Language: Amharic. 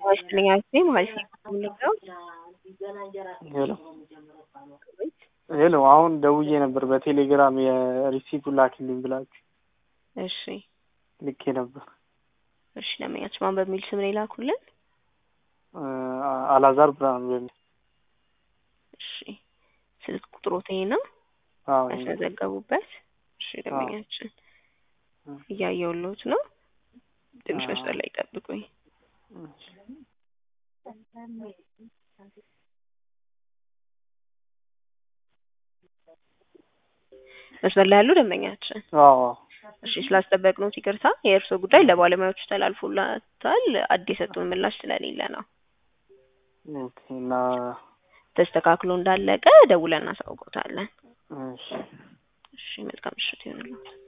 ይስጥልኝ አክስቴ ማለት ነው የምንለው ሄሎ ሄሎ አሁን ደውዬ ነበር በቴሌግራም የሪሲቱን ላክልኝ ብላችሁ እሺ ልኬ ነበር። እሺ ለመኛችሁ ማን በሚል ስም ነው የላኩልን? አላዛር ብርሃኑ በሚል እሺ ስልክ ቁጥሮት ይሄ ነው አዎ ይሄ ነው። ያስመዘገቡበት? እሺ ደንበኛችን እያየሁልዎት ነው። ትንሽ አዎ። መስጠት ላይ ጠብቁኝ። መስመር ላይ ያሉ ደንበኛችን አዎ እሺ ስላስጠበቅነዎት ይቅርታ። የእርስዎ ጉዳይ ለባለሙያዎቹ ተላልፎላታል። አዲስ የሰጡን ምላሽ ስለሌለ ነው። ኦኬ እና ተስተካክሎ እንዳለቀ ደውለን እናሳውቅዎታለን። እሺ እሺ መልካም ምሽት ይሁንልዎት።